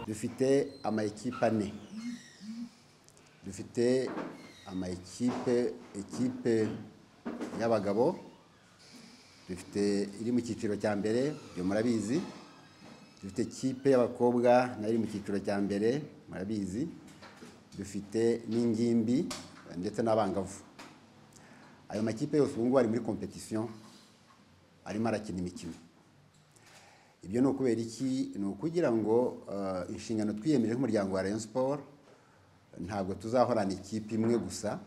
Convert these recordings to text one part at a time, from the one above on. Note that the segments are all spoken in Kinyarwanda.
dufite amakipe ane dufite amakipe ekipe y'abagabo dufite iri mu cyiciro cya mbere ibyo murabizi dufite ikipe y'abakobwa nayo iri mu cyiciro cya mbere murabizi dufite n'ingimbi ndetse n'abangavu ayo makipe yose ubu ngubu ari muri kompetisiyo arimo arakina imikino ibyo ni ukubera iki ni ukugira ngo eh, inshingano twiyemeje nk'umuryango wa rayon siporo ntabwo tuzahorana ikipe imwe gusa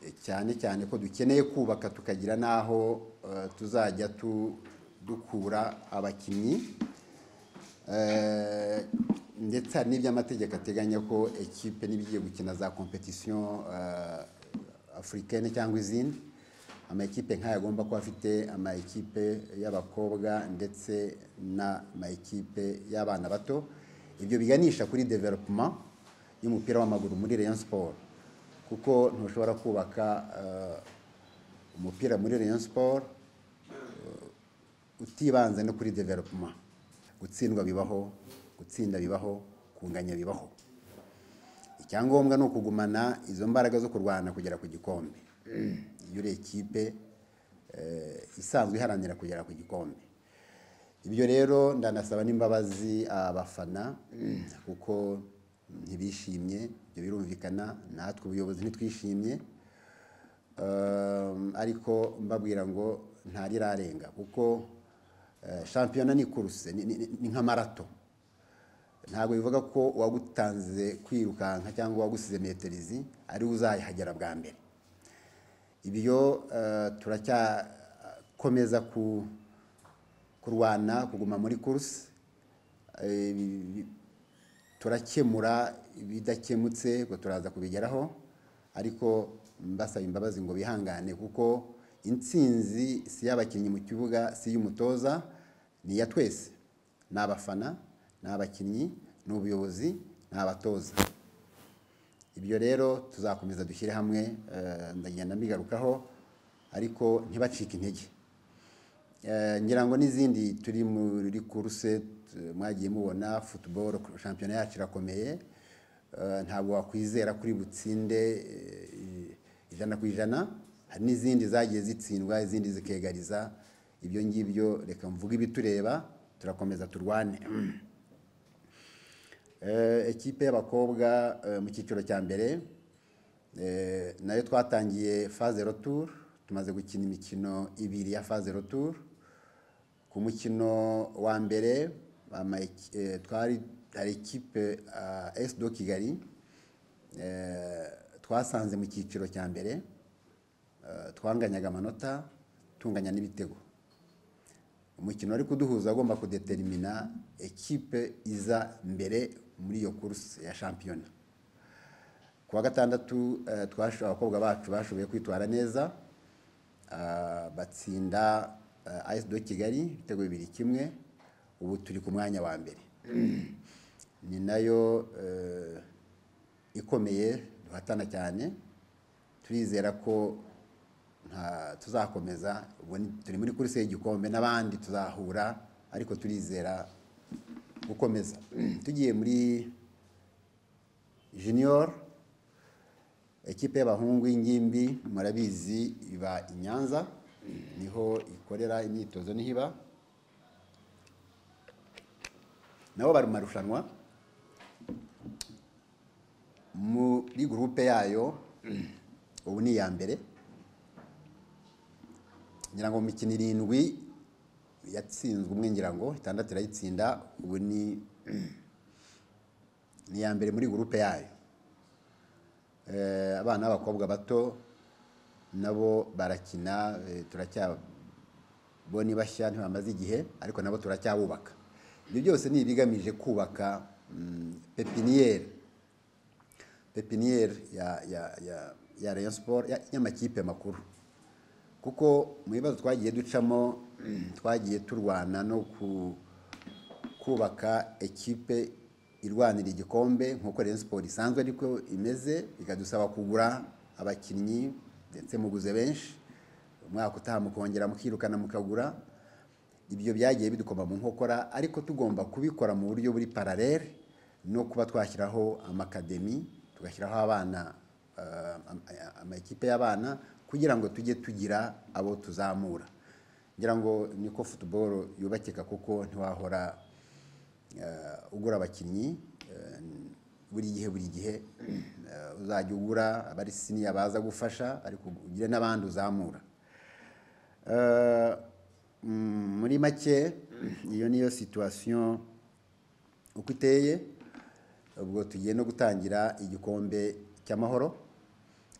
eh, cyane cyane ko dukeneye kubaka tukagira n'aho eh, tuzajya tu- dukura abakinnyi Eh, ndetse hari n'iby'amategeko ateganya ko ekipe n'ibigiye gukina za kompetisiyo eh, afurikane cyangwa izindi amakipe nk'aya agomba kuba afite amakipe y'abakobwa ndetse n'amakipe y'abana bato ibyo biganisha kuri development y'umupira w'amaguru muri rayon siporo kuko ntushobora kubaka eh, umupira muri rayon siporo utibanze no kuri development gutsindwa bibaho gutsinda bibaho kunganya bibaho icyangombwa ni ukugumana izo mbaraga zo kurwana kugera ku gikombe iyo uri ekipe eh, isanzwe iharanira kugera ku gikombe ibyo rero ndanasaba n'imbabazi abafana kuko ntibishimye ibyo birumvikana natwe ubuyobozi ntitwishimye Um, ariko mbabwira ngo ntarirarenga kuko eh, shampiyona ni kuruse ni- ni ni nka marato ntabwo bivuga ko uwagutanze kwirukanka cyangwa uwagusize metero izi ariwe uzayihagera bwa mbere ibyo eh, turacyakomeza ku- kurwana kuguma muri kuruse Eh, bi- bi- turakemura ibidakemutse ngo turaza kubigeraho ariko mbasaba imbabazi ngo bihangane kuko intsinzi si iy'abakinnyi mu kibuga si iy'umutoza ni iya twese ni abafana ni abakinnyi ni ubuyobozi ni abatoza ibyo rero tuzakomeza dushyire hamwe eh, ndagenda mbigarukaho ariko ntibacike intege Eh, ngira ngo n'izindi turi muri kuruse t- mwagiye mubona football shampiyona yacu irakomeye Eh, ntabwo wakwizera kuri butsinde eh, ijana ku ijana hari n'izindi zagiye zitsindwa izindi zikegariza ibyo ngibyo reka mvuge ibitureba turakomeza turwane Eh, ekipe y'abakobwa eh, mu cyiciro cya mbere eh, nayo twatangiye faze retour tumaze gukina imikino ibiri ya faze retour ku mukino wa mbere ama- eh, twari hari ekipe esi do kigali eh, twasanze mu cyiciro cya mbere eh, twanganyaga amanota tunganya n'ibitego umukino wari kuduhuza agomba kudeterimina ekipe iza mbere muri iyo kuruse ya shampiyona ku wa gatandatu eh, twasho- abakobwa bacu bashoboye kwitwara neza ah, batsinda ayesi do kigali ibitego bibiri kimwe ubu turi ku mwanya wa mbere ni nayo eh, ikomeye duhatana cyane turizera ko nta tuzakomeza ubu ni- turi muri kurisi y'igikombe n'abandi tuzahura ariko turizera gukomeza tugiye muri junior ekipe y'abahungu y'ingimbi murabizi iba i nyanza niho ikorera imyitozo niho iba nabo bari mu marushanwa muri gurupe yayo ubu ni iya mbere ngira ngo mu mikino irindwi yatsinzwe umwe ngira ngo itandatu irayitsinda ubu ni ni iya mbere muri gurupe yayo Eh, abana b'abakobwa bato nabo barakina eh, turacyabo ni bashya ntibamaze igihe ariko nabo turacyabubaka ibyo byose ni ibigamije kubaka mm, pepiniyeri pepiniyeri ya ya ya ya rayon sport ya- y'amakipe makuru kuko mu bibazo twagiye ducamo twagiye turwana no ku kubaka ekipe irwanira igikombe nk'uko Rayon Sports isanzwe ariko imeze bikadusaba kugura abakinnyi ndetse muguze benshi umwaka utaha mukongera mukirukana mukagura ibyo byagiye bidukoma mu nkokora ariko tugomba kubikora mu buryo buri paralele no kuba twashyiraho amakademi tugashyiraho abana eh, ama- amakipe y'abana kugira ngo tujye tugira abo tuzamura ngira ngo niko football yubakika kuko ntiwahora eh, ugura abakinnyi eh, buri gihe buri gihe eh, uzajya ugura abari siniya baza gufasha ariko ugire n'abandi uzamura Eh, mm, muri make iyo niyo situation uko iteye ubwo tugiye no gutangira igikombe cy'amahoro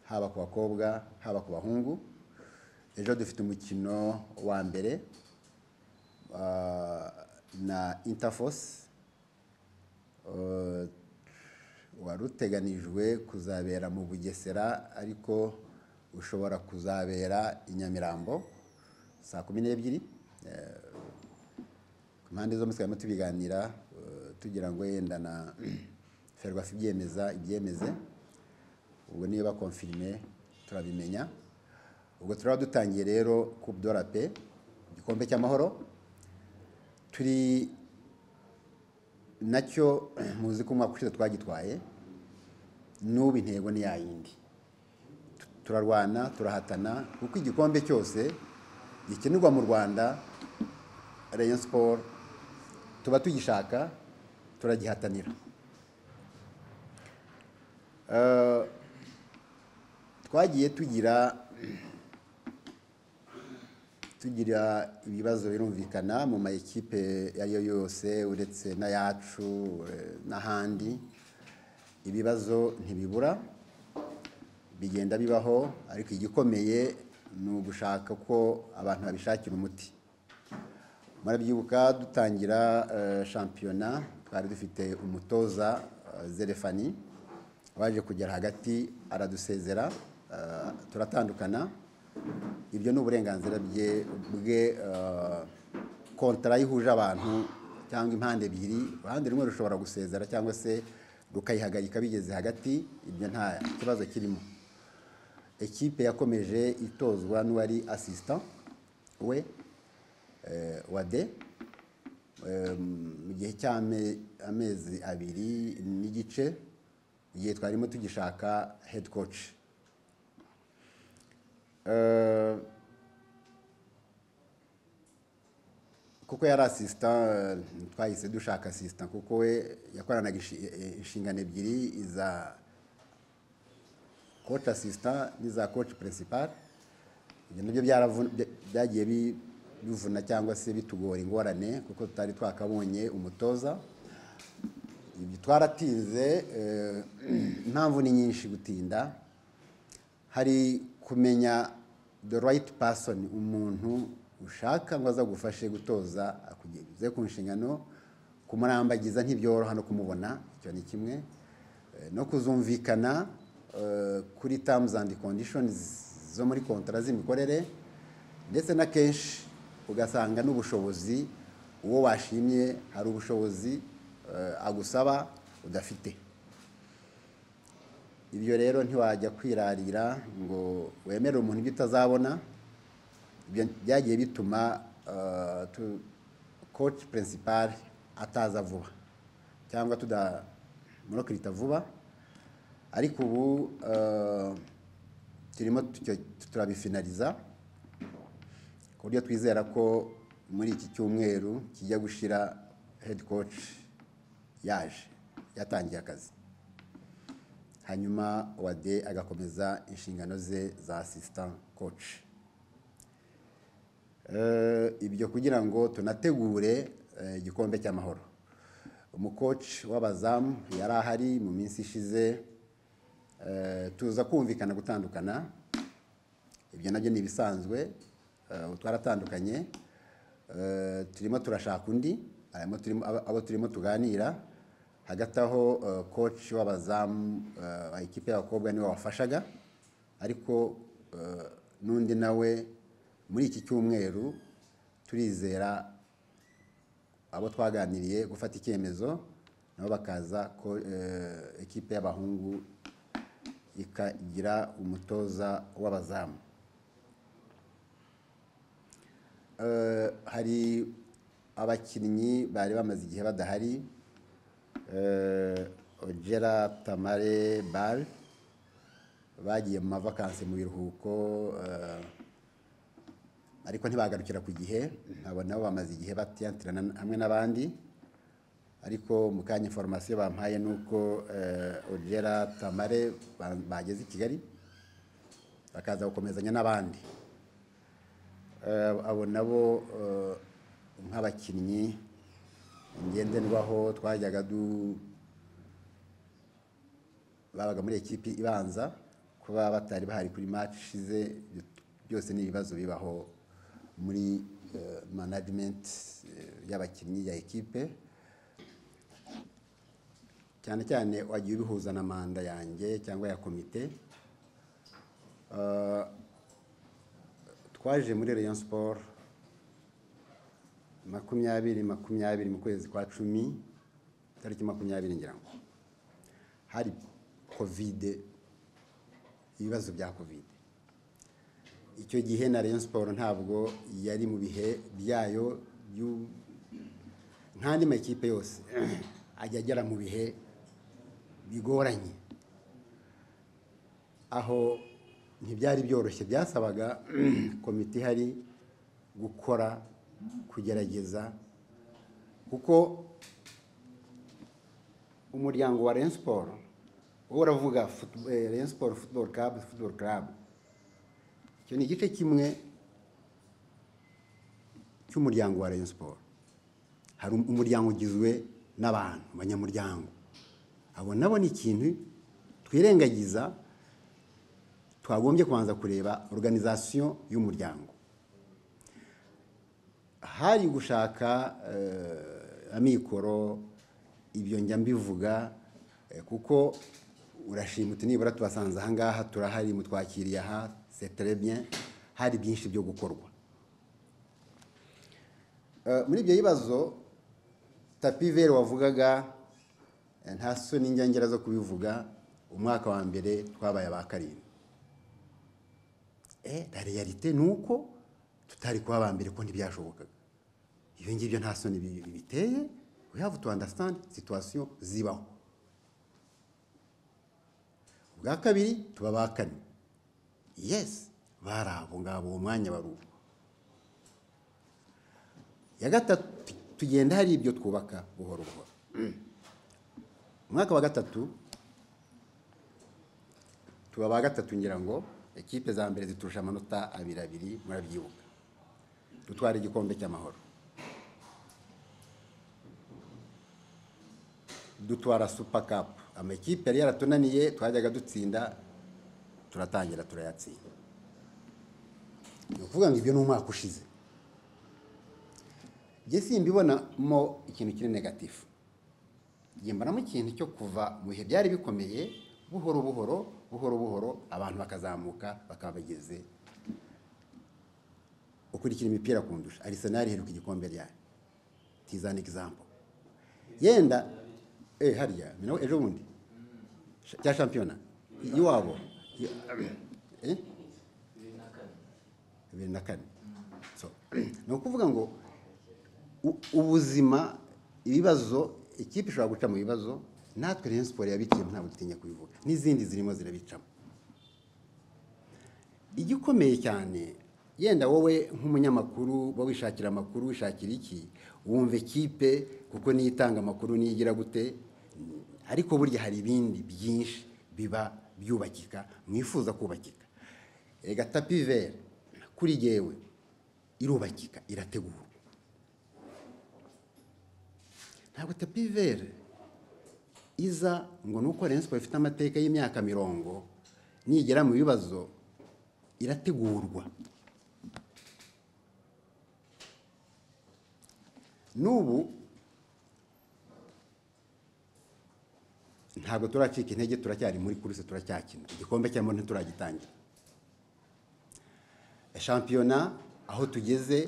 haba ku bakobwa haba ku bahungu ejo dufite umukino wa mbere ah, na interforce wari uteganijwe kuzabera mu bugesera ariko ushobora kuzabera i nyamirambo saa kumi n'ebyiri Eh, ku mpande zombi twari tubiganira eh, tugira ngo yenda na ferwafa ibyemeza ibyemeze ubwo niyo bakonfirime turabimenya ubwo turaba dutangiye rero ku dora pe igikombe cy'amahoro turi nacyo muzi ko umwaka ushize twagitwaye n'ubu intego ni yayindi turarwana turahatana kuko igikombe cyose gikinirwa mu rwanda rayon siporo tuba tugishaka turagihatanira Eh, twagiye tugira tugira ibibazo birumvikana mu ma ekipe iyo ari yo yose uretse n'ayacu eh, n'ahandi ibibazo ntibibura bigenda bibaho ariko igikomeye ni ugushaka ko abantu babishakira umuti murabyibuka dutangira eh, shampiyona twari dufite umutoza eh, zerefani waje kugera hagati aradusezera eh, turatandukana ibyo ni uburenganzira bye bwe eh, kontara yihuje abantu cyangwa impande ebyiri uruhande rumwe rushobora gusezera cyangwa se rukayihagarika bigeze hagati ibyo nta kibazo kirimo ekipe yakomeje itozwa n'uwari asisita we eh, wade Eh, mu gihe cy'amezi abiri n'igice igihe twarimo tugishaka head coach Eh, kuko yari asisita eh, twahise dushaka asisita kuko we yakoranaga inshi- eh, inshingano ebyiri iza coach assistant n'iza coach principal ibyo nabyo byaravu- bya- byagiye bi- bivuna cyangwa se bitugora ingorane kuko tutari twakabonye umutoza ibi twaratinze eh, impamvu ni nyinshi gutinda hari kumenya the right person umuntu ushaka ngo azagufashe gutoza akugeze ku nshingano kumurambagiza ntibyoroha no kumubona icyo ni kimwe Eh, no kuzumvikana eh, kuri terms and conditions zo muri kontara z'imikorere ndetse na kenshi ugasanga n'ubushobozi uwo washimye hari ubushobozi eh, agusaba udafite ibyo rero ntiwajya kwirarira ngo wemere umuntu ibyo utazabona ibyo byagiye bituma eh, tu- coach principal ataza vuba cyangwa tudamurokirita vuba ariko ubu eh, turimo tucyo- turabifinariza ku buryo twizera ko muri iki cyumweru kijya gushira head coach yaje yatangiye akazi hanyuma wade agakomeza inshingano ze za assistant coach Eh, ibyo kugira ngo tunategure eh, igikombe cy'amahoro umukoci w'abazamu yari ahari mu minsi ishize eh, tuza kumvikana gutandukana ibyo nabyo ni ibisanzwe eh, ubu twaratandukanye Eh, turimo turashaka undi harimo turimo- abo abo turimo tuganira hagati aho eh, coach w'abazamu eh, wa ikipe y'abakobwa niwe wafashaga ariko eh, n'undi nawe muri iki cyumweru turizera abo twaganiriye gufata icyemezo nabo bakaza ko eh, ikipe y'abahungu ikagira umutoza w'abazamu eh, hari abakinnyi bari bamaze igihe badahari eh, ogera tamare bal bagiye mu mavakansi mu biruhuko eh, ariko ntibagarukira ku gihe abo nabo bamaze igihe batiyantirana hamwe n'abandi ariko mu kanya inforomasiyo bampaye ni uko eh, ogera tamare ba- bageze i kigali bakaza gukomezanya n'abandi Eh, abo nabo eh, nk'abakinnyi ngenderwaho twajyaga du babaga muri ekipi ibanza kuba batari bahari kuri match ishize byose ni ibibazo bibaho muri eh, management eh, y'abakinnyi ya ekipe cyane cyane wagiye ubihuza na manda yanjye cyangwa ya komite Eh, twaje muri Rayon Sport makumyabiri makumyabiri mu kwezi kwa cumi tariki makumyabiri ngira ngo hari kovide ibibazo bya kovide icyo gihe na Rayon Sport ntabwo yari mu bihe byayo byu- nk'andi makipe yose ajya agera mu bihe bigoranye aho ntibyari byoroshye byasabaga komite ihari gukora kugerageza kuko umuryango wa Rayon Sport wowe uravuga foot- eh, Rayon Sport Football Club Football Club icyo ni igice kimwe cy'umuryango wa Rayon Sport hari um- umuryango ugizwe n'abantu abanyamuryango abo nabo ni ikintu twirengagiza twagombye kubanza kureba organization y'umuryango hari gushaka eh, amikoro ibyo njya mbivuga eh, kuko urashima uti nibura tubasanze aha ngaha turahari mutwakiriye aha c'est très bien hari byinshi byo gukorwa Eh, muri ibyo bibazo tapi vere wavugaga eh, nta soni njyangera zo kubivuga umwaka wa mbere twabaye aba karindwi Eh, la realite ni uko tutari kuba aba mbere ko ntibyashobokaga ibyo ngibyo nta soni bi- biteye we have to understand situation zibaho ubwa kabiri tuba ba kane yes bari abo ngabo uwo mwanya bari uwo ya gatatu tu- tugenda hari ibyo twubaka buhoro buhoro umwaka wa gatatu tuba ba gatatu ngira ngo ekipe za mbere ziturusha amanota abiri abiri murabyibuka dutwara igikombe cy'amahoro dutwara super cup amakipe yari yaratunaniye twajyaga dutsinda turatangira turayatsinda ni ukuvuga ngo ibyo ni umwaka ushize njye simbibonamo ikintu kiri negatifu njye mbonamo ikintu cyo kuva mu bihe byari bikomeye buhoro buhoro buhoro buhoro abantu bakazamuka bakaba bageze ukurikira imipira kundusha arisenali iheruka igikombe ryayo tizana egizampo yenda eh, harya ni nawe ejo bundi Sha- cya shampiyona iwabo eh? bibiri na kane so ni ukuvuga ngo u- ubuzima ibibazo ikipe ishobora guca mu bibazo natwe Rayon Sport yabiciyemo ntabwo dutinya kubivuga n'izindi zirimo zirabicamo igikomeye cyane yenda wowe nk'umunyamakuru uba wishakira amakuru wishakira iki wumva ikipe kuko niyo itanga amakuru niyo igira gute ariko burya hari ibindi byinshi biba byubakika mwifuza kubakika rega tapi vere kuri jyewe irubakika irategurwa ntabwo tapi vere iza ngo ni uko Rayon Sport ifite amateka y'imyaka mirongo nigera mu bibazo irategurwa n'ubu ntabwo turacika intege turacyari muri kuruse turacyakina igikombe cyamo ntituragitangira shampiyona aho tugeze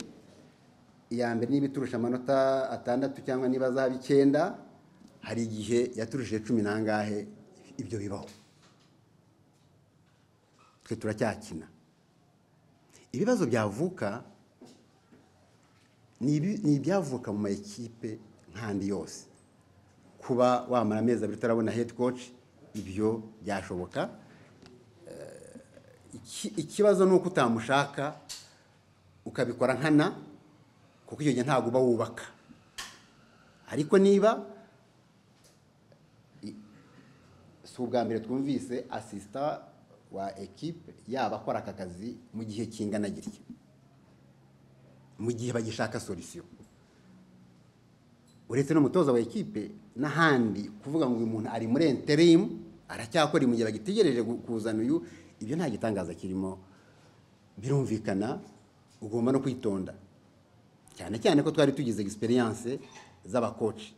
iya mbere niba iturusha amanota atandatu cyangwa niba azaba icyenda hari igihe yaturushije cumi n'angahe ibyo bibaho twe turacyakina ibibazo byavuka ni ibi- ni ibyavuka mu makipe nk'andi yose kuba wamara amezi abiri utarabona head coach ibyo byashoboka Eh, iki- ikibazo ni uko utamushaka ukabikora nkana kuko icyo gihe ntabwo uba wubaka ariko niba i- si ubwa mbere twumvise asisita wa ekipe yaba akora aka kazi mu gihe kingana gitya mu gihe bagishaka solisiyo uretse n'umutoza wa ekipe n'ahandi kuvuga ngo uyu muntu ari muri enterimu aracyakora mu gihe bagitegereje gu- kuzana uyu ibyo nta gitangaza kirimo birumvikana ugomba no kwitonda cyane cyane ko twari tugize egisperiyanse z'abakoci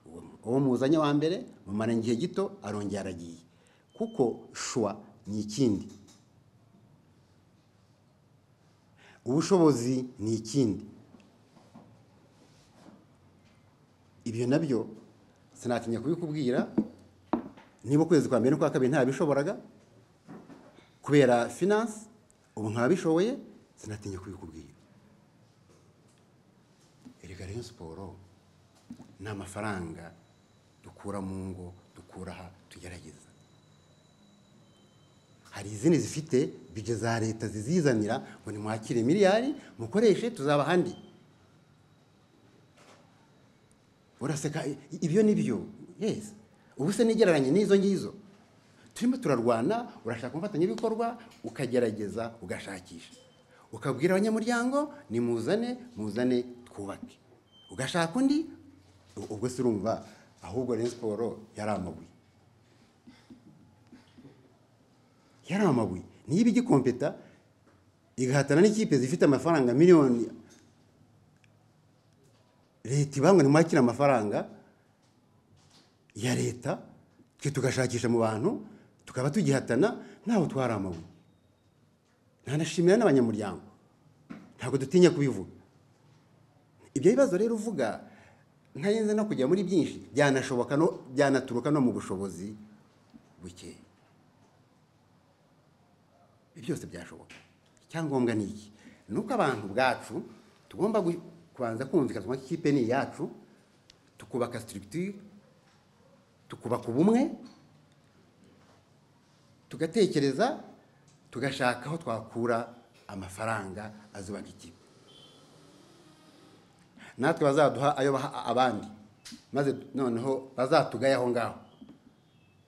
Uwo- uwo muzanye wa mbere mumara igihe gito arongera aragiye kuko shuwa ni ikindi ubushobozi ni ikindi ibyo nabyo sinatinya kubikubwira niba ukwezi kwa mbere n'ukwa kabiri ntabishoboraga kubera finance ubu nkabishoboye sinatinya kubikubwira erega rero siporo ni amafaranga dukura mu ngo dukura aha tugerageza hari izindi zifite bije za leta zizizanira ngo nimwakire miliyari mukoreshe tuzaba ahandi uraseka i- ibyo ni byo yes ubu se nigereranye n'izo ngizo turimo turarwana urashaka umufatanyabikorwa ukagerageza ugashakisha ukabwira abanyamuryango nimuzane muzane twubake ugashaka undi u- ubwo se urumva ahubwo rero siporo yari amabuye yari amabuye niba igikompeta igahatana n'ikipe zifite amafaranga miliyoni leta ibangwa ntimwakire amafaranga ya leta twe tugashakisha mu bantu tukaba tugihatana ntaho twari amabuye ntanashimira n'abanyamuryango ntabwo dutinya kubivuga ibyo bibazo rero uvuga ntarenze no kujya muri byinshi byanashoboka no byanaturuka no mu bushobozi bukeya ibyo byose byashoboka icyangombwa ni iki ni uko abantu ubwacu tugomba gu- kubanza kumvikana ko ikipe ni iyacu tukubaka structure tukubaka ubumwe tugatekereza tugashaka aho twakura amafaranga azubaka ikipe natwe bazaduha ayo baha abandi maze noneho bazatugaye aho ngaho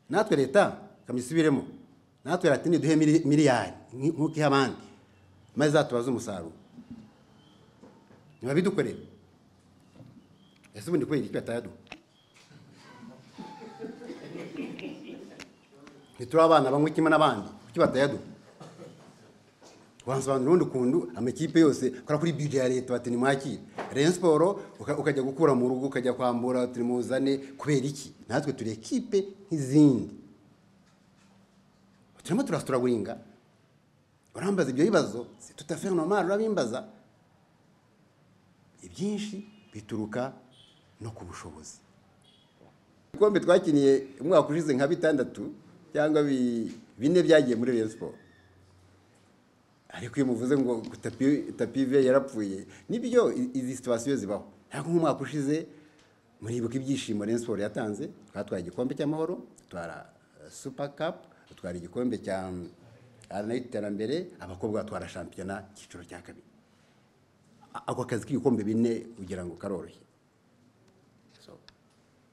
natwe leta kamisubiremo natwe leta niduhe mili- miliyari nki- nk'uko iha abandi maze izatubaze umusaruro ntibabidukorere ese ubundi kubera iki batayaduha ntituri abana banywa kimwe n'abandi kuki batayaduha wansobanura urundi ukuntu amakipe yose kora kuri bije ya leta bati nimwakire rero siporo uka- ukajya gukura mu rugo ukajya kwambura turi muzane kubera iki natwe turi ekipe nk'izindi turimo turasituraguringa urambaza ibyo bibazo tutafera nomari urabimbaza ibyinshi bituruka no ku bushobozi ibikombe twakiniye umwaka ushize nka bitandatu cyangwa bi- bine byagiye muri Rayon Sport ariko iyo muvuze ngo ku tapi tapi ve yarapfuye nibyo i- izi situwasiyo zibaho ntabwo nk'umwaka ushize muribuka ibyishimo Rayon Sport yatanze twatwaye igikombe cy'amahoro dutwara eh, super cup dutwara igikombe cya aranayiti iterambere abakobwa batwara shampiyona icyiciro cya kabiri A- ako kazi k'ibikombe bine ugira ngo karoroshye So,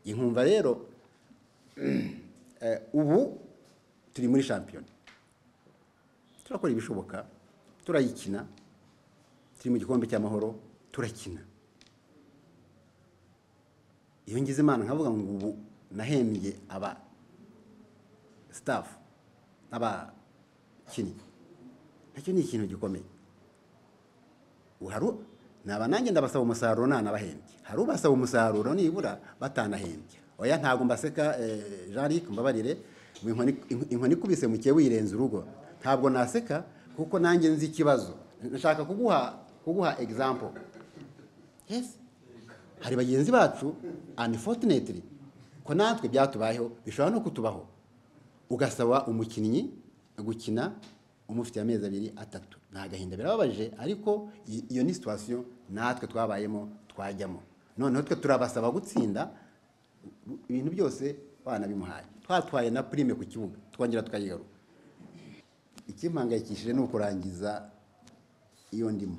inkumva rero eh, ubu turi muri shampiyona turakora ibishoboka turayikina turi mu gikombe cy'amahoro turakina iyo ngize imana nkavuga ngo ubu nahembye aba sitafu n'abakinnyi nacyo ni ikintu gikomeye haru naba nanjye ndabasaba umusaruro nanabahembye hari ubasaba umusaruro nibura batanahembye oya ntabwo mbaseka eh, jean luc mbabarire ngo inkoni- inkoni ikubise mu kiye wirenza urugo ntabwo naseka kuko nanjye nzi ikibazo nshaka kuguha kuguha example yes hari bagenzi bacu unfortunately ko natwe byatubayeho bishobora no kutubaho ugasaba umukinnyi gukina umufite amezi abiri atatu ni agahinda birababaje ariko i- iyo ni situwasiyo natwe twabayemo twajyamo noneho twe turabasaba gutsinda ibintu byose banabimuhaye twatwaye na prime ku kibuga twongera tukayigaruka ikimpangayikishije ni ukurangiza iyo ndimo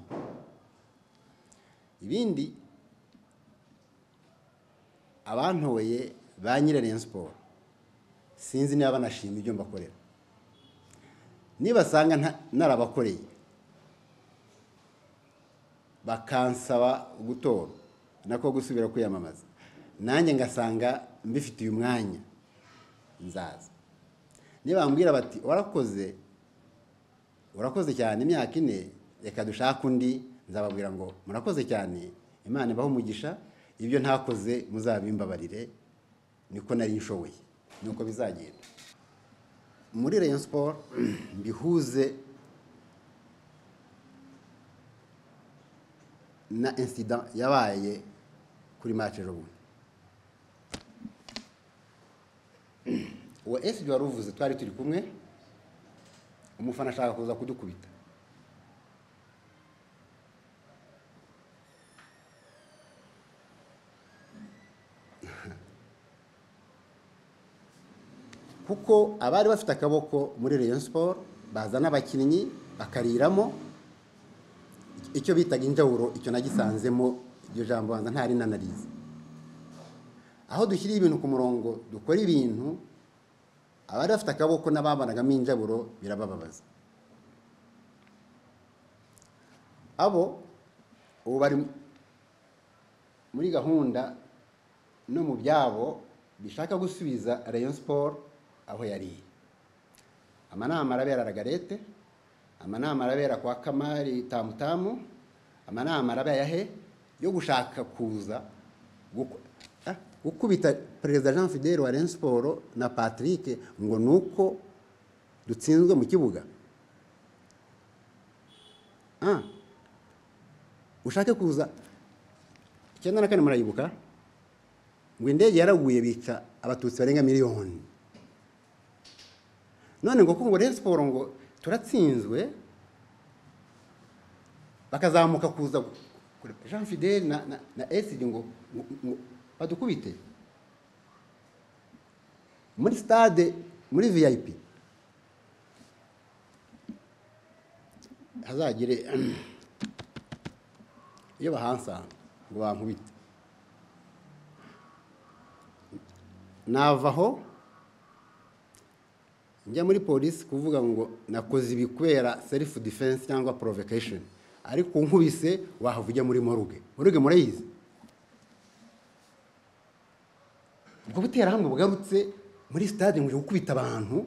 ibindi abantoye ba nyiri Rayon siporo sinzi niba banashima ibyo mbakorera nibasanga nta- narabakoreye bakansaba gutora nako gusubira kwiyamamaza nanjye ngasanga mbifitiye umwanya nzaza nibambwira bati warakoze urakoze cyane imyaka ine reka dushake undi nzababwira ngo murakoze cyane imana ibaho umugisha ibyo ntakoze muzabimbabarire niko nari nshoboye nuko bizagenda muri Rayon Sport mbihuze na incident yabaye kuri match ejo bundi uwo esibi wari uvuze twari turi kumwe umufana ashaka kuza kudukubita kuko abari bafite akaboko muri Rayon Sport bazana abakinnyi bakariramo icyo bitaga injawuro icyo nagisanzemo iryo jambo banza ntari nanarize aho dushyira ibintu ku murongo dukora ibintu abari bafite akaboko n'ababanagamo injaburo birabababaza abo ubu bari muri gahunda no mu byabo bishaka gusubiza Rayon Sport aho yari iri amanama arabera ragarete amanama arabera kwa kamari tamutamu amanama arabera he yo gushaka kuza guku- ah, gukubita perezida jean fidele wa Rayon Sport na patrick ngo ni uko dutsinzwe mu kibuga Ah, ushake kuza icyenda na kane murayibuka ngo indege yaraguye bica abatutsi barenga miliyoni none ngo kuko ngo Rayon Sport ngo turatsinzwe bakazamuka kuza gu- kure- Jean Fidele na, na, na SD ngo, ngo, ngo badukubite muri stade muri VIP hazagire iyo bahansanga ngo bankubite nava aho njya muri polisi kuvuga ngo nakoze ibi kubera selifu defense cyangwa provocation ariko unkubise wahava ujya muri moruge moruge murayizi ubwo buterahamwe bugarutse muri stade ngo uje gukubita abantu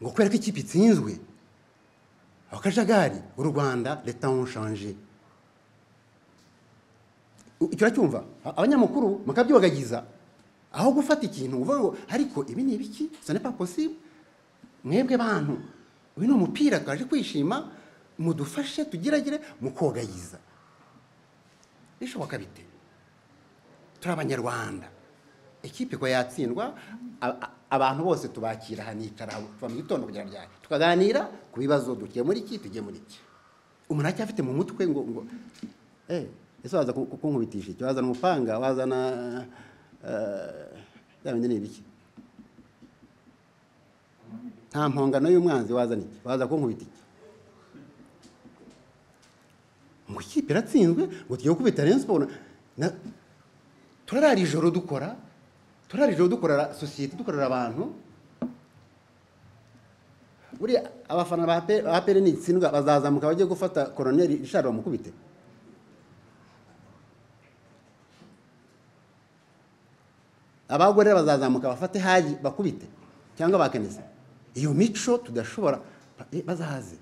ngo kubera ko ikipe itsinzwe aho kajagari u rwanda leta onshanje icyo uracyumva A- abanyamakuru mukabyibagiza aho gufata ikintu uvuga ngo ariko ibi ni ibiki ce n'est pas possible mwebwe bantu uyu ni umupira twaje kwishima mudufashe tugeragere mukogayiza bishoboka bite turi abanyarwanda ikipe ko yatsindwa a- a- abantu bose tubakira hanicara kuva mu gitondo kugera ryari tukaganira ku bibazo dukiye muri iki tugiye muri iki umuntu aracyafite mu mutwe ngo ngo eh ese waza ku- ku- kunkubitisha iki wazana umupanga wazana eh, bya bindi ni ibiki nta mpongano y'umwanzi wazana iki waza kunkubita iki ngo ikipe iratsinzwe ngo tugiye gukubita Rayon Sport na turarara ijoro dukora turara ijoro dukorera sosiyete dukorera abantu buriya abafana ba pe- ba pere nitsindwa bazazamuka bajye gufata koroneri rishari bamukubite abagore bazazamuka bafate haji bakubite cyangwa bakeneze iyo mico tudashobora eh, bazahaze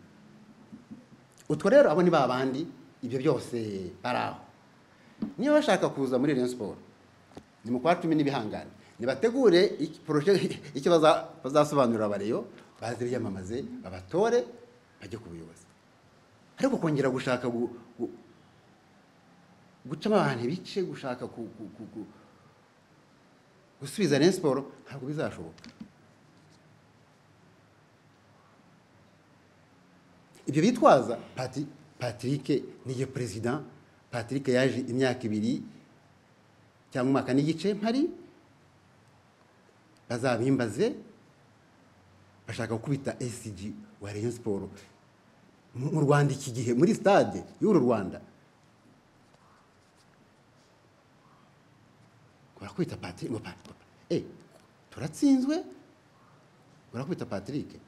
utwo rero abo ni ba bandi ibyo byose bari aho niba bashaka kuza muri Rayon Sport ni mu kwa cumi n'ibihangane nibategure iki- poroje icyo baza- bazasobanurira abareyo baze biyamamaze babatore bajye ku buyobozi ariko kongera gushaka gu- gu- gucamo abantu ibice gushaka ku- ku- ku- ku- gusubiza Rayon Sport ntabwo bizashoboka ibyo bitwaza Pati- patrick niye perezida patrick yaje imyaka ibiri cyangwa umwaka n'igice mpari bazabimbaze bashaka gukubita esigi wa rayon siporo mu mu rwanda iki gihe muri sitade y'uru rwanda urakubita patrick ngo pa- pa- eh turatsinzwe urakubita patrick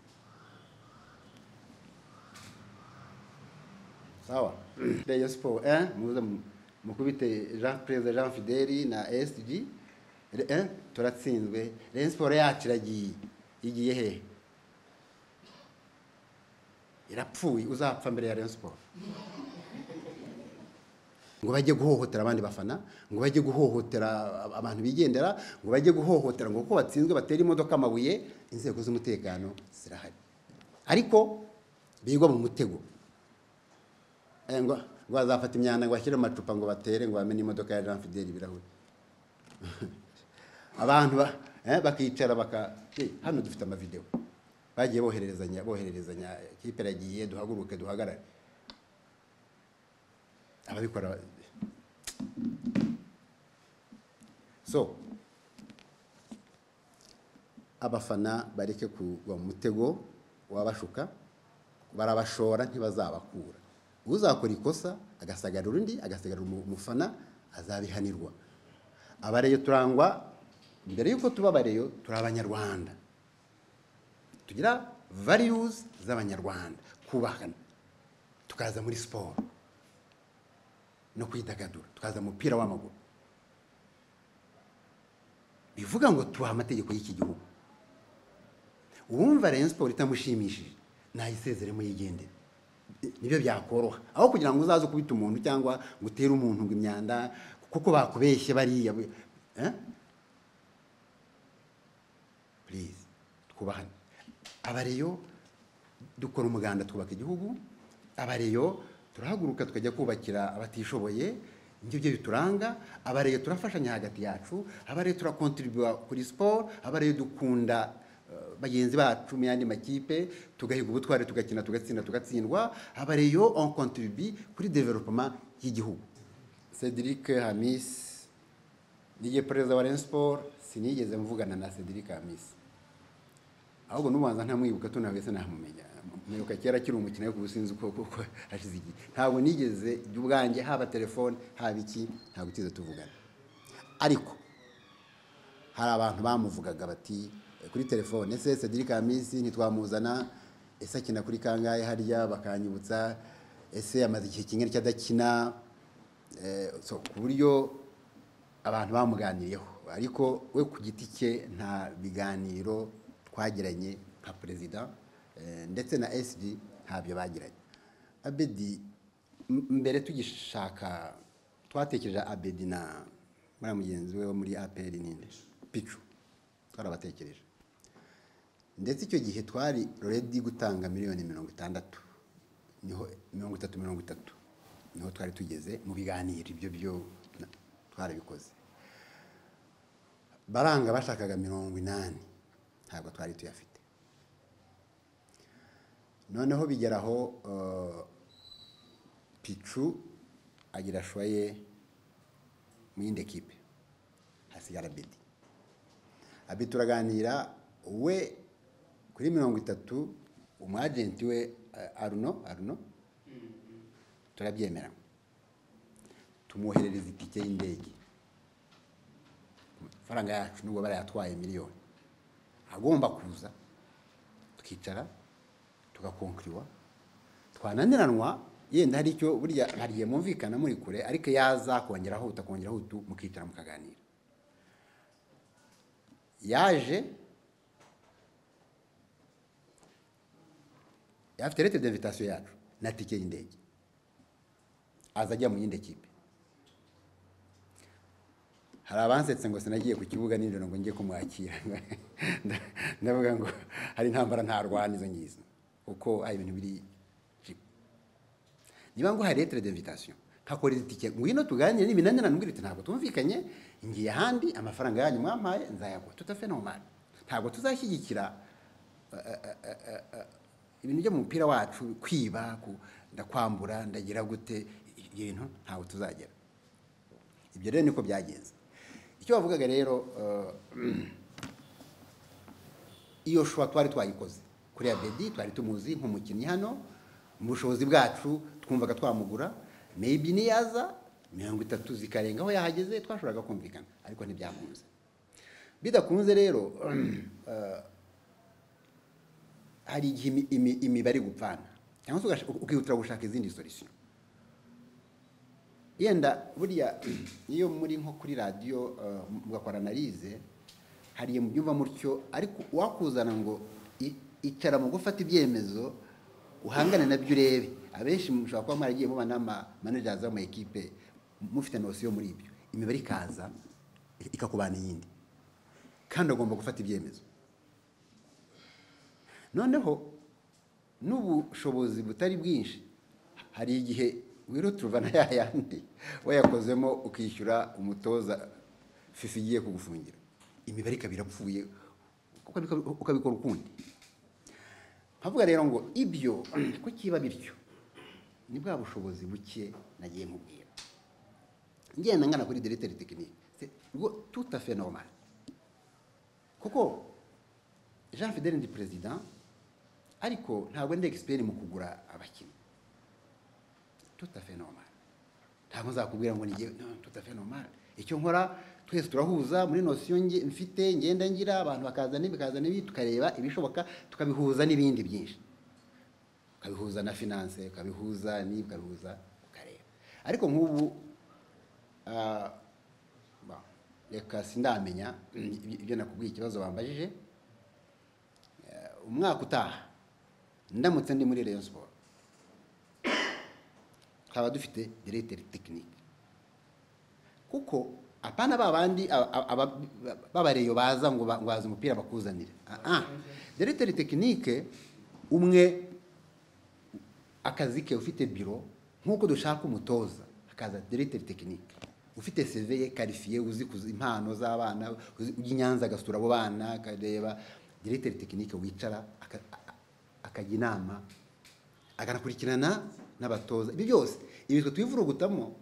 sawa rayon siporo eh muze mu- mukubite jean perezida jean fideli na esg Re- eh, turatsinzwe rayon siporo yacu iragiye igiye hehe irapfuye uzapfa mbere ya rayon siporo ngo bajye guhohotera abandi bafana ngo bajye guhohotera abantu bigendera ngo bajye guhohotera ngo kuko batsinzwe batera imodoka amabuye inzego z'umutekano zirahari ariko bigwa mu mutego Eh, ngo ngo bazafata imyanda ngo bashyire mu macupa ngo batere ngo bamene imodoka ya jean fideli ibirahuri abantu ba- eh, bakicara baka Eh, hano dufite amavidewo bagiye bohererezanya bohererezanya kipe iragiye duhaguruke duhagarare ababikora so abafana bareke kugwa mu mutego wabashuka barabashora ntibazabakura uzakora ikosa agasagarira undi agasagarira umu- umufana azabihanirwa abareyo turangwa mbere y'uko tuba abareyo turi abanyarwanda tugira values z'abanyarwanda kubahana tukaza muri siporo no kwidagadura tukaza mu mupira w'amaguru bivuga ngo tubaha amategeko y'iki gihugu uwumva rayon siporo itamushimishije nayisezeremo yigendere nibyo byakoroha aho kugira ngo uzaze ukubita umuntu cyangwa ngo utere umuntu ngo imyanda kuko bakubeshye bariya eh? please twubahane abareyo dukora umuganda twubaka igihugu abareyo turahaguruka tukajya kubakira abatishoboye nibyo byo bituranga abareyo turafashanya hagati yacu abareyo turakontribuwa kuri siporo abareyo dukunda eh, bagenzi bacu mu yandi makipe tugahiga ubutware tugakina tugatsinda tugatsindwa abareyo on contribue kuri development y'igihugu cedric hamis Nigiye perezida wa Rayon Sport sinigeze mvugana na Cedric Hamisi ahubwo n'ubanza ntamwibuka tunawese namumenya mwibuka kera akiri umukino ariko ubu sinzi uko kuko hashize igihe ntabwo nigeze jya ubwanjye haba telefone haba iki ntabwo tuze tuvugana ariko hari abantu bamuvugaga bati eh, kuri telefone ese Cedric Hamisi ntitwamuzana ese akina kuri kangahe harya bakanyibutsa ese amaze igihe kingana iki adakina Eh, so, ku buryo abantu bamuganiriyeho ariko we ku giti cye nta biganiro twagiranye nka perezida eh, ndetse na sg ntabyo bagiranye abedi m- mbere tugishaka twatekereje abedi na muri mugenzi we wo muri apr ninde picu twarabatekereje ndetse icyo gihe twari redi gutanga miliyoni mirongo itandatu niho mirongo itatu mirongo itatu niho twari tugeze mu biganiro ibyo byo na- twarabikoze baranga bashakaga mirongo inani ntabwo twari tuyafite noneho bigeraho eh, picu agira shoye mu yindi ekipe hasigara bedi abi turaganira we kuri mirongo itatu umwajenti we eh, aruno aruno turabyemera tumwoherereza itike y'indege amafaranga yacu nubwo barayatwaye miliyoni agomba kuza tukicara tugakonkiriwa twananiranwa yenda hari icyo burya hari igihe mwumvikana muri kure ariko yaza kongeraho utakongeraho utu mukicara mukaganira yaje afite lete d'invitation yacu na tike y'indege aza ajya mu yindi kipe hari abansetse ngo sinagiye ku kibuga nijoro ngo njye kumwakira ndavuga ngo hari intambara ntarwana izo ngizo kuko ari ibintu biri jibu niba ngo hari lettre d'invitation nkakorera itike ngwino tuganire n'iminanira nambwira iti ntabwo tumvikanye ngiye ahandi amafaranga yanyu mwampaye nzayaguha tutafenomani ntabwo tuzashyigikira eh, eh, eh, eh, ibintu byo mu mupira wacu kwiba ku- ndakwambura ndagira gute ibintu ntawe tuzagera ibyo rero niko byagenze icyo bavugaga rero eh, iyo shusho twari twayikoze kuri abedi twari tumuzi nk'umukinnyi hano mu bushobozi bwacu twumvaga twamugura maybe niyaza mirongo itatu zikarenga aho yahageze twashoboraga kumvikana ariko ntibyakunze bidakunze rero eh, hari igihe imi- imi- imibare gupfana cyangwa se ugash- ukihutira gushaka izindi solution yenda buriya iyo muri nko kuri radiyo eh, mugakora analize hari igihe mubyumva mutyo ariko uwakuzana ngo i- icara mu gufata ibyemezo uhangane nabyo urebe abenshi mushobora kuba mwaragiye muba n'amamanejazi bo mu ekipe mufite nosiyo muri ibyo imibare ikaza i- ikakubana iyindi kandi agomba gufata ibyemezo noneho n'ubushobozi butari bwinshi hari igihe wirutruva na ya yandi wayakozemo ukishyura umutoza fifi igiye kugufungira imibare ikaba irapfuye ukabika- ukabikora ukundi nkavuga rero ngo ibyo ko kiba bityo ni bwa bushobozi buke nagiye nkubwira ngenda ngana kuri direteri tekinike tutafe normal kuko jean fidele ndi perezida ariko ntabwo ndi egisiperi mu kugura abakinnyi tutafe normal ntabwo nzakubwira ngo nige tutafe normal icyo nkora twese turahuza muri nosiyo nge- mfite ngenda ngira abantu bakaza n'ibi bakaza n'ibi tukareba ibishoboka tukabihuza n'ibindi byinshi ukabihuza na finance ukabihuza n'ibi ukabihuza ukareba ariko nk'ubu ah, ba, reka sindamenya ibyo ibyo nakubwiye ikibazo bambajije umwaka utaha ndamutse ndi muri Rayon Sport twaba dufite directeur technique kuko apana ba bandi aba- aba- b'abareyo baza ngo ba- ngo baza umupira bakuzanire Ah, ah. directeur technique umwe akazi ke ufite biro nk'uko dushaka umutoza hakaza directeur technique ufite CV ye qualifié uzi kuzi impano z'abana uzi- ujya i Nyanza agasura abo bana akareba directeur technique wicara aka- a- akajya inama akanakurikirana n'abatoza ibyo byose ibi twe twivurugutamo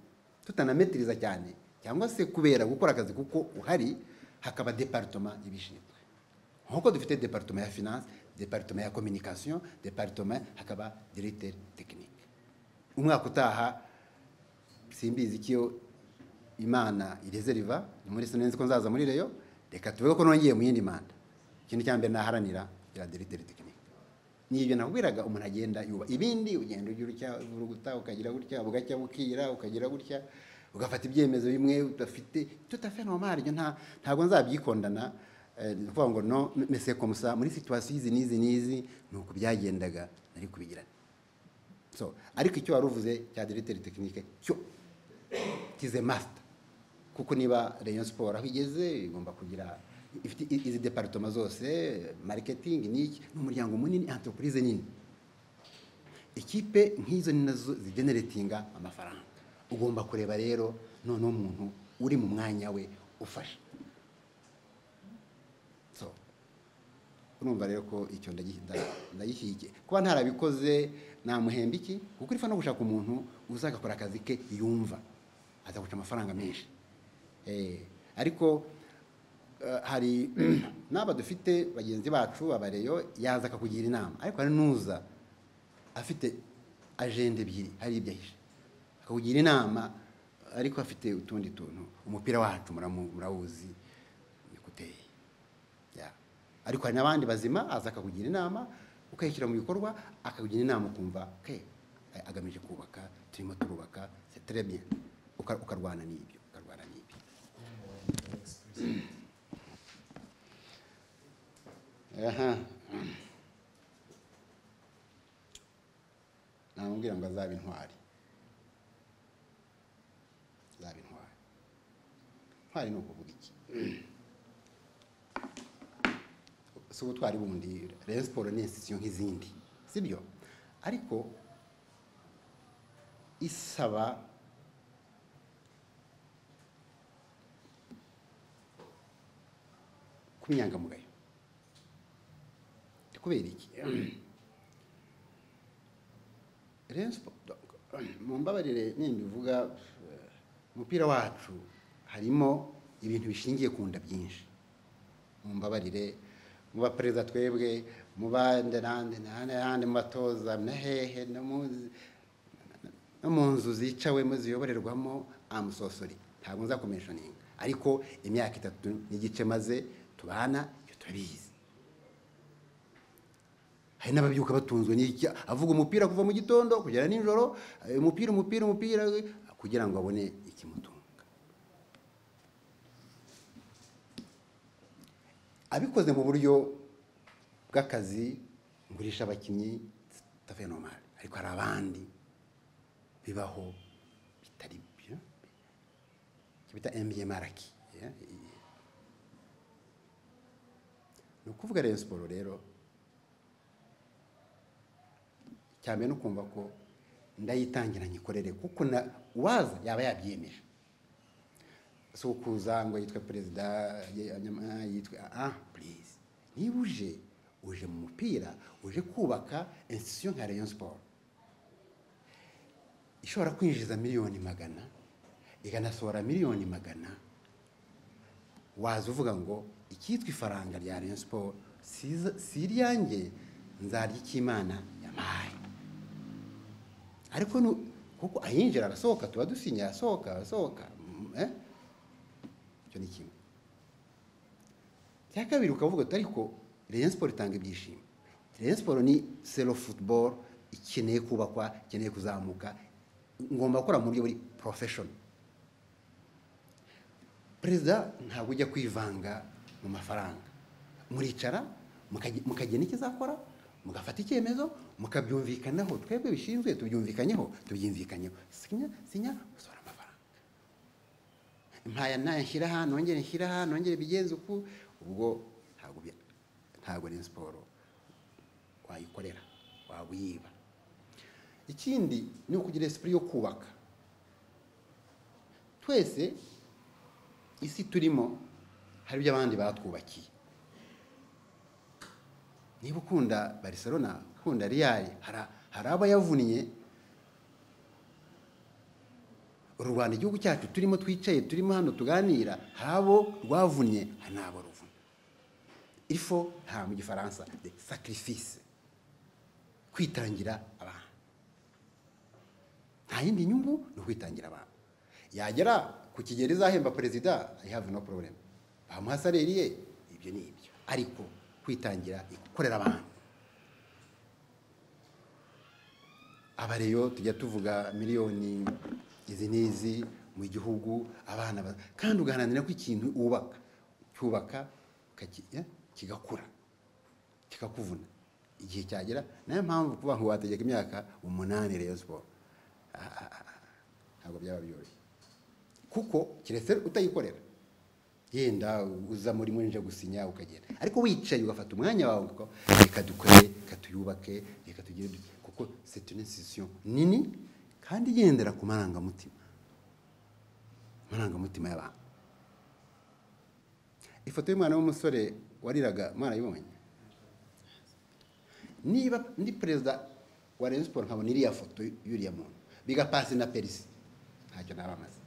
tutanametiriza cyane cyangwa se kubera gukora akazi kuko uhari hakaba department ibishinzwe nk'uko dufite department ya finance department ya communication department hakaba directeur technique umwaka utaha simbizi icyo imana irezeriva ni muri sinenzi ko nzaza muri reyo reka tuvuge ko nongeye mu yindi manda ikintu cya mbere naharanira ya directeur technique ni ibyo nakubwiraga umuntu agenda yuba ibindi ugenda ugira utya uvuruguta ukagira gutya bugacya bukira ukagira gutya ugafata ibyemezo bimwe udafite tutafe normal ibyo nta ntabwo nzabyikondana eh, ni ukuvuga ngo no mese komusa muri situation izi n'izi n'izi ni uku byagendaga nari kubigirana so ariko icyo wari uvuze cya directeur technique cyo kize master kuko niba Rayon Sport aho igeze igomba kugira ifite i- izi departement zose marketing niki n'umuryango munini entreprise nini ikipe nk'izo ni nazo zigeneratinga amafaranga ugomba kureba rero noneho umuntu uri mu mwanya we ufasha so urumva rero ko icyo ndagi- nda- ndagishyigikiye kuba ntarabikoze namuhemba iki kuko urifa no gushaka umuntu uzagakora akazi ke yumva azaguca amafaranga menshi Eh, ariko eh, hari n'aba dufite bagenzi bacu abareyo yaza akakugira inama ariko hari n'uza afite ajenda ebyiri hari ibyo ahishe akakugira inama ariko afite utundi tuntu umupira wacu muramu- murawuzi nikuteye ya ariko hari n'abandi bazima aza akakugira inama ukayishyira mu bikorwa akakugira inama ukumva ke a- agamije kubaka turimo turubaka c'est très bien Uka- ukarwana n'ibyo ukarwana n'ibyo aha namubwira ngo azaba intwari azaba intwari intwari ni ukuvuga iki si ubutwari bundi Rayon Sport ni institution nk'izindi sibyo ariko isaba kuba inyangamugayo kubera iki Rayon Sports mumbabarire nimbivuga eh, umupira wacu harimo ibintu bishingiye ku nda byinshi mumbabarire mu baperezida twebwe mu bandi n'andi n'andi n'andi mu batoza na hehe no mu no mu nzu zicawemo ziyoborerwamo amusosori ntabwo nza kumishoninga ariko imyaka itatu n'igice maze tubana ibyo turabizi hari n'ababyuka batunzwe n'iki avuga umupira kuva mu gitondo kugera nijoro eh, umupira umupira umupira eh, kugira ngo abone ikimutunga abikoze mu buryo bw'akazi ngurisha abakinnyi tafe nomari ariko hari abandi bibaho bitari byo bita mbmaraki ni ukuvuga rero siporo rero cyane no kumva ko ndayitangira nyikorere kuko na uwaza yaba yabyiyemeje si ukuza ngo yitwe perezida ye- nyama- yitwe ah purize niba uje uje mu mupira uje kubaka institution nka rayon sport ishobora kwinjiza miliyoni magana ikanasohora miliyoni magana waza uvuga ngo icyitwa ifaranga rya rayon sport siza- si iryanjye nzarya icy'imana yampaye ariko nu- kuko ayinjira arasohoka tuba dusinya arasohoka arasohoka mm, eh? icyo ni kimwe icya kabiri ukavuga uti ariko rayon siporo itanga ibyishimo rayon siporo ni selo futuboro ikeneye kubakwa ikeneye kuzamuka ngomba gukora mu buryo buri porofeshono perezida ntabwo ujya kwivanga mu mafaranga muricara mukage- mukagena icyo izakora mugafata icyemezo mukabyumvikanaho twebwe bishinzwe tubyumvikanyeho tubyumvikanyeho sinya sinya usohora amafaranga mpaya nayo nshyira aha nongere nshyira aha nongere bigenze uku ubwo ntabwo bya- ntabwo ni siporo wayikorera wawiba ikindi ni ukugira esipuri yo kubaka twese isi turimo hari ibyo abandi batwubakiye niba ukunda barcelona ukunda real hari- hari abo yavunnye u rwanda igihugu cyacu turimo twicaye turimo hano tuganira hari abo rwavunnye hari n'abo ruvuna ifo nta mu gifaransa de sacrifice kwitangira abantu nta yindi nyungu ni ukwitangira abantu yagera ku kigero izahemba perezida i have no problem bamuha saleri ye ibyo ni ibyo ariko kwitangira gukorera abantu aba rero tujya tuvuga miliyoni izi n'izi mu gihugu abana ba- kandi ugaharanira ko ikintu wubaka cyubaka ukaki- eh, kigakura kikakuvuna igihe cyagera nayo mpamvu kuba ngo wategeka imyaka umunani Rayon Sport Ah, ah, ah, ntabwo byaba byoroshye kuko keretse utayikorera yenda uza muri muri nje gusinya ukagenda ariko wicaye ugafata umwanya wawe uko reka dukore reka tuyubake reka tugire dute." kuko c'est une institution nini kandi igendera ku marangamutima amarangamutima y'abantu ifoto y'umwana w'umusore wariraga mwarayibonye niba ndi perezida wa Rayon Sports nkabona iriya foto y'uriya muntu biga pasi na perisi ntacyo naba amaze